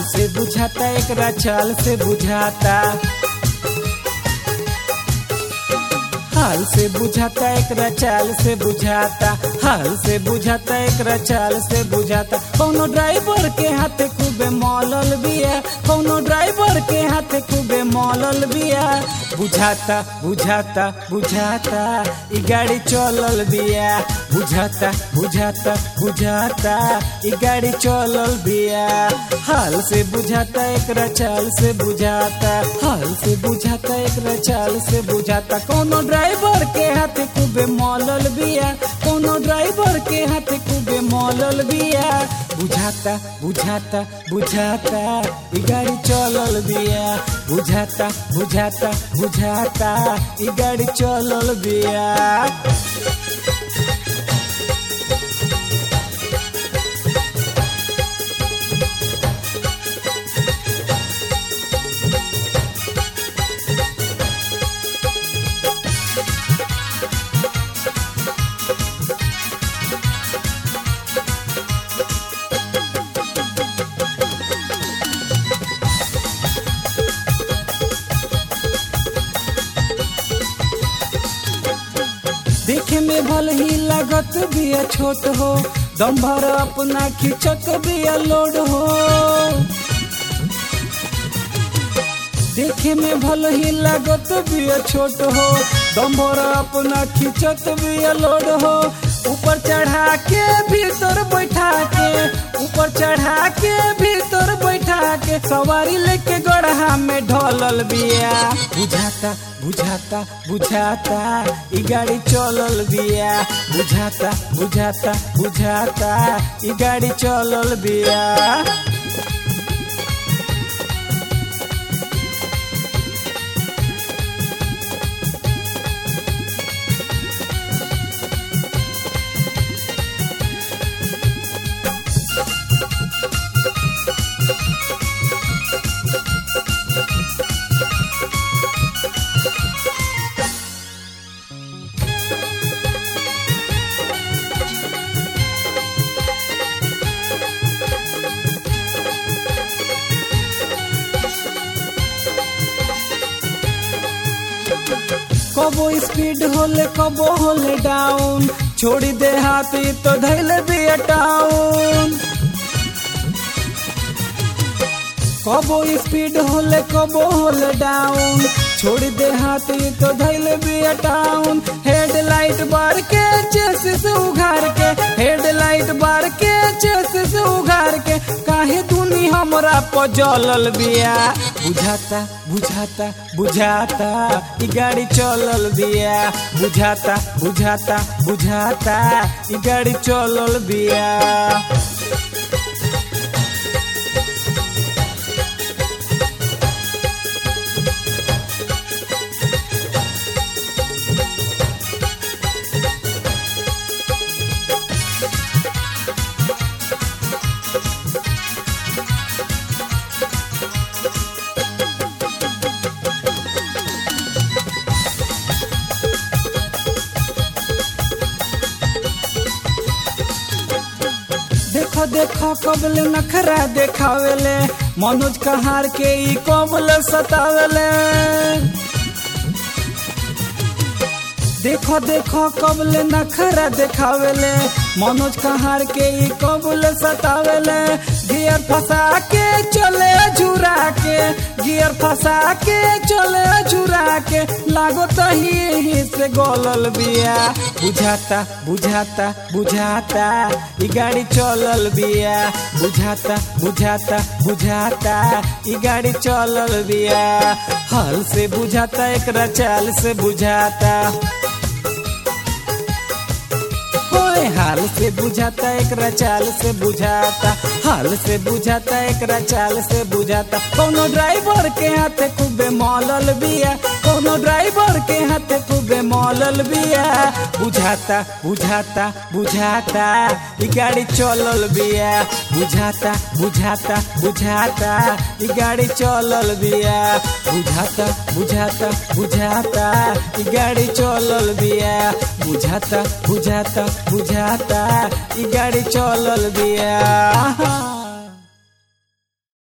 हाल से बुझाता एकरा चाल से बुझाता हाल से बुझाता एकरा चाल से बुझाता हाल से बुझाता एकरा चाल से बुझाता कौनो ड्राइवर के हाथे खूबे मौलल बिया कौनो ड्राइवर के हाथे खूबे मौलल बिया बुझाता बुझाता बुझाता ई गाड़ी चलल बिया बुझाता बुझाता बुझाता ई गाड़ी चलल बिया हाल से बुझाता एकरा चाल से बुझाता हाल से बुझाता एकरा चाल से बुझाता कौनो ड्राइवर के हाथे खूबे मौलल बिया कौनो ड्राइवर के हाथे खूबे मौलल बिया बुझाता बुझाता बुझाता ई गाड़ी चलल बिया बुझाता बुझाता बुझाता ई गाड़ी चलल बिया देखे में भल ही लागत बिया छोट हो दम भर अपना खिचक बिया लोड हो देखे में भल ही लागत बिया छोट हो दम भर अपना खिचक बिया लोड हो ऊपर चढ़ा के भीतर बैठा के ऊपर चढ़ा के भीतर बैठा के सवारी लेके गढ़ा में ढलल बिया बुझाता बुझाता बुझाता ई गाड़ी चलल बिया बुझाता बुझाता बुझाता ई गाड़ी चलल बिया कबो स्पीड होले कबो होले डाउन छोड़ी दे हाथी तो धैले बिया टाउन कबो स्पीड होले कबो होले डाउन छोड़ दे हाथी तो धैले बिया टाउन हेडलाइट बार के चेसिस उघार के हेडलाइट बार के चेसिस उघार के काहे दुनी हमरा पजलल बिया बुझाता बुझाता बुझाता ई गाड़ी चलल बिया बुझाता बुझाता बुझाता ई गाड़ी चलल बिया देखो देखो कबल नखरा देखावेले मनोज कहार के ई कबल सतावेले देखो देखो कबल नखरा देखावेले मनोज कहार के ई कबल सतावेले गियर फंसा के चले झुरा के गियर फंसा के चले झुरा के लागो तो ही ही से गोलल बिया बुझाता बुझाता बुझाता ई गाड़ी चलल बिया बुझाता बुझाता बुझाता ई गाड़ी चलल बिया हल से बुझाता एकरा चाल से बुझाता होए हाल से बुझाता एकरा चाल से बुझाता हाल से बुझाता एकरा चाल से बुझाता कोनो ड्राइवर के हाथे खूबे मौलल बिया कोनो ड्राइवर के हाथे खूबे मौलल बिया बुझाता बुझाता बुझाता ई गाड़ी चलल बिया बुझाता बुझाता बुझाता ई गाड़ी चलल बिया बुझाता बुझाता बुझाता ई गाड़ी चलल बिया बुझाता बुझाता बुझाता ई गाड़ी चलल बिया